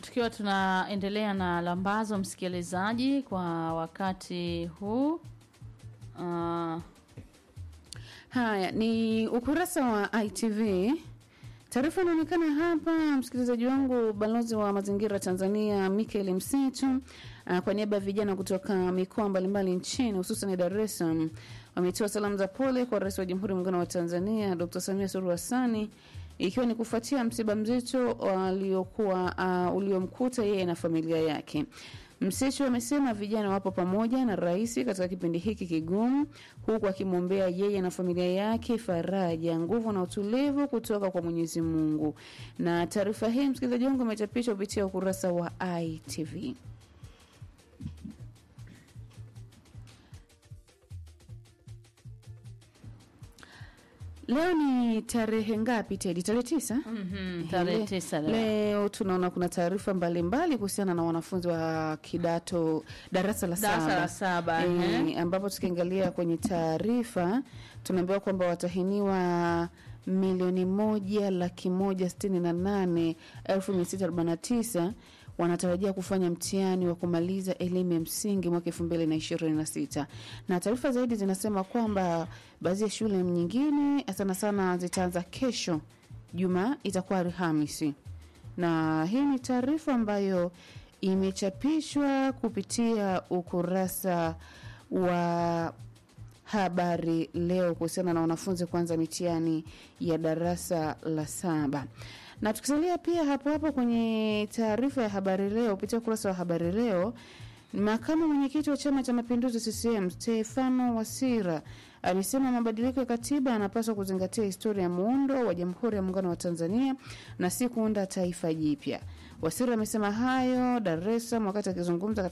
tukiwa tunaendelea na lambazo msikilizaji kwa wakati huu uh, Haya ni ukurasa wa ITV. Taarifa inaonekana hapa, msikilizaji wangu, balozi wa mazingira Tanzania Michael Msitu uh, kwa niaba ya vijana kutoka mikoa mbalimbali nchini hususan Dar es Salaam wametoa salamu za pole kwa Rais wa Jamhuri ya Muungano wa Tanzania Dr. Samia Suluhu Hassan ikiwa ni kufuatia msiba mzito waliokuwa uh, uliomkuta yeye na familia yake. Msechu amesema vijana wapo pamoja na rais katika kipindi hiki kigumu, huku akimwombea yeye na familia yake faraja, nguvu na utulivu kutoka kwa Mwenyezi Mungu. Na taarifa hii msikilizaji wangu imechapishwa kupitia ukurasa wa ITV. Leo ni tarehe ngapi Tedi? Tarehe tisa. mhm, tarehe Le- tisa leo. Leo tunaona kuna taarifa mbalimbali kuhusiana na wanafunzi wa kidato darasa la darasa saba la saba ehe. e, ambapo tukiangalia kwenye taarifa tunaambiwa kwamba watahiniwa milioni moja laki moja sitini na nane elfu mia sita arobaini na tisa wanatarajia kufanya mtihani wa kumaliza elimu ya msingi mwaka elfu mbili na ishirini na sita na taarifa zaidi zinasema kwamba baadhi ya shule nyingine sana sana zitaanza kesho juma itakuwa alhamisi na hii ni taarifa ambayo imechapishwa kupitia ukurasa wa habari leo kuhusiana na wanafunzi kuanza mitihani ya darasa la saba na tukisalia pia hapo hapo kwenye taarifa ya habari leo kupitia ukurasa wa habari leo makamu mwenyekiti wa chama cha mapinduzi ccm stefano wasira amesema mabadiliko ya katiba yanapaswa kuzingatia historia ya muundo wa jamhuri ya muungano wa tanzania na si kuunda taifa jipya wasira amesema hayo dar es salaam wakati akizungumza